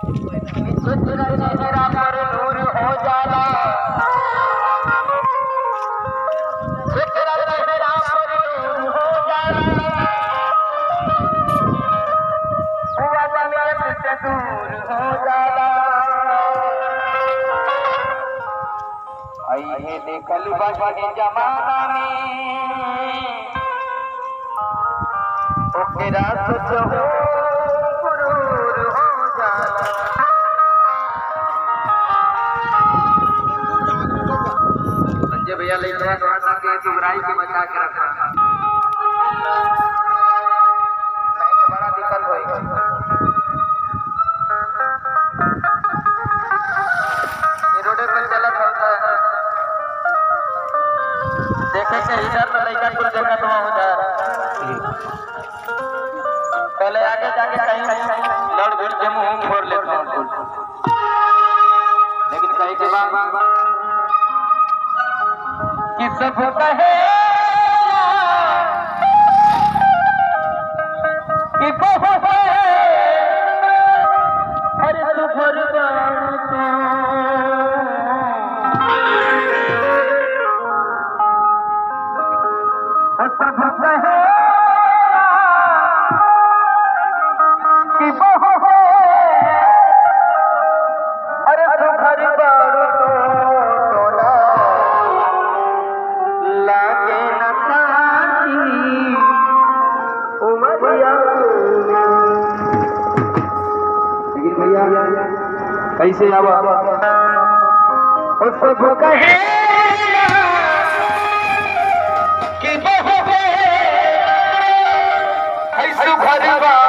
सुंदर चेहरा पर नूर हो जाला सुंदर चेहरा पर नूर हो जाला हुआ तबीयत से दूर हो जाला आई है देखल बने जमाना में ओकेरा सोच हो गुरूर हो जाला संजय भैया ले गया थोड़ा सा के दुबराई के बचा के रखा नहीं तो बड़ा दिक्कत होई ये रोडे पर चलत होता है देखे से इधर तो लड़का कुल देखत हुआ हो जा पहले आगे जाके कहीं लड़ भिड़ के मुंह फोड़ लेता हूँ कुल लेकिन कहीं के बाद कि सब कहे कि बहु है हर हर भर सब कहे कि बहु है अरे तू घर बारू टोला लागे न ताकी उमरिया लेकिन भैया कैसे आवा ओ सब कहे कि बहु है ऐसु घर बारू